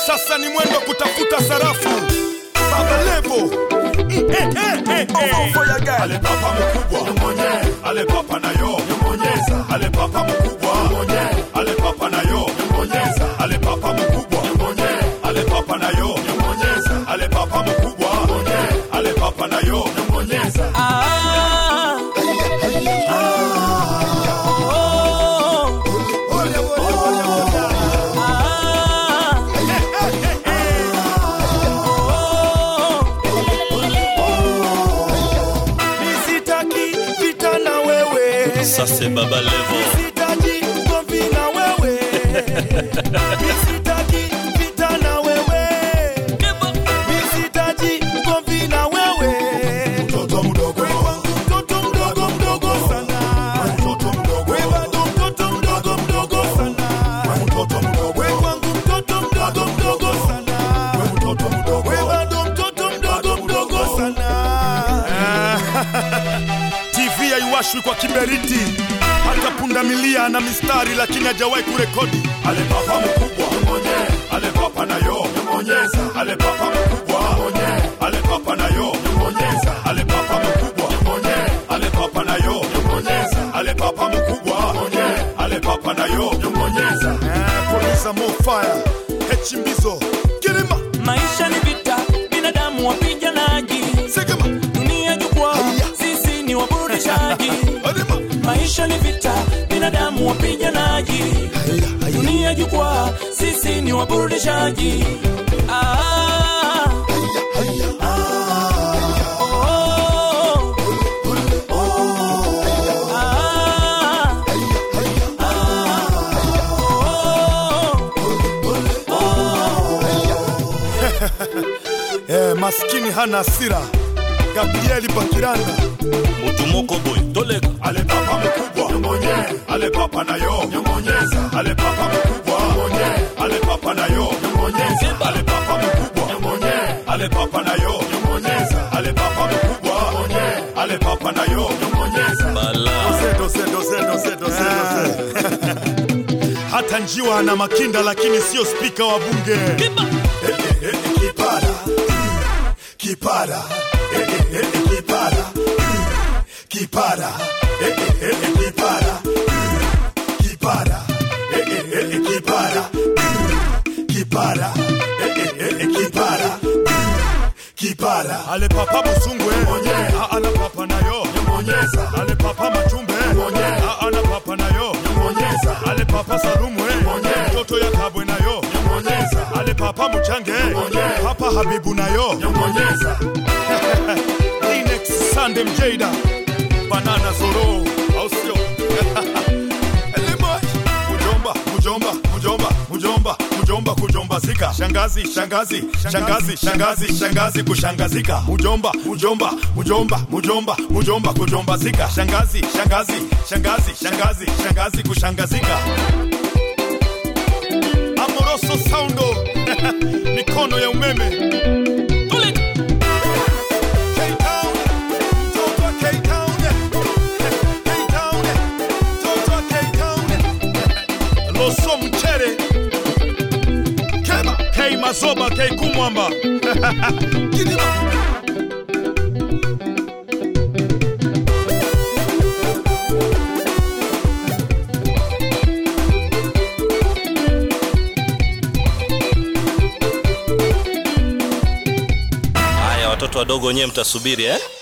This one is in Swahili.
sasa ni mwendo kutafuta sarafu baba levo Mm, eh, eh, eh, eh. ale papa mkubwa ale papa nayo ale papa mkubwa ale papa nayo ale papa mkubwa ale papa nayo ale papa mkubwa ale papa nayo Ah. Nisitaki vita na wewe Ça c'est Baba Levo. Nisitaji ugomvi na wewe Nisitaki vita na wewe Nisitaji ugomvi na wewe mtoto mdogo Mtoto mdogo mdogo sana mtoto mdogo We bado mtoto mdogo mdogo sana mtoto mdogo We wangu mtoto mdogo mdogo sana mtoto mdogo We bado mtoto mdogo mdogo sana TV haiwashwi kwa kiberiti hata pundamilia na mistari lakini hajawahi kurekodi ale papa mkubwa ale papa nayo ale papa mkubwa ale papa nayo ale papa mkubwa ale papa nayo ale papa mkubwa ale papa nayo Eh, producer Mo Fire Hechimbizo Kirima Maisha ni vita, binadamu wapiganaji, Segema dunia jukwaa, sisi ni waburudishaji. Adema Maisha ni vita, binadamu wapiganaji, dunia jukwaa, sisi ni waburudishaji. Ah. Oh. Ah. eh, maskini hana hasira Gabrieli Bakiranda Mutu moko boy. Toleka. ale papa mkubwa ale papa nayo ale papa mkubwa ale papa nayo ale papa mkubwa ale papa nayo ale papa mkubwa ale papa nayo Bala. Doze, doze, doze, doze, doze. hata njiwa ana makinda lakini sio spika wa bunge Eh, eh, eh, kipara kipara Eh, eh, eh, kipara kipara Eh, eh, eh, kipara kipara Eh, eh, eh, kipara kipara Eh, eh, eh, kipara kipara ale papa busungwe Ah, ana papa nayo ale papa machumbe Ah, ana papa nayo ale papa salumwe mtoto ya kabwe nayo ale papa muchange papa habibu nayo Linex Sande Mjada Banana Zoro au sio Eleboy Mujomba Mujomba Mujomba Mujomba Mujomba kujombazika Shangazi Shangazi Shangazi Shangazi Shangazi kushangazika Mujomba Mujomba Mujomba Mujomba Mujomba kujombazika Shangazi Shangazi Shangazi Shangazi Shangazi kushangazika Amoroso Soundo mikono ya umeme Toleka. K-Town, mtoto wa K-Town. K-Town, mtoto wa K-Town. Loso Mchere. Kema, K Mazoba, K Kumwamba. Kidima. Haya watoto wadogo wenyewe mtasubiri eh?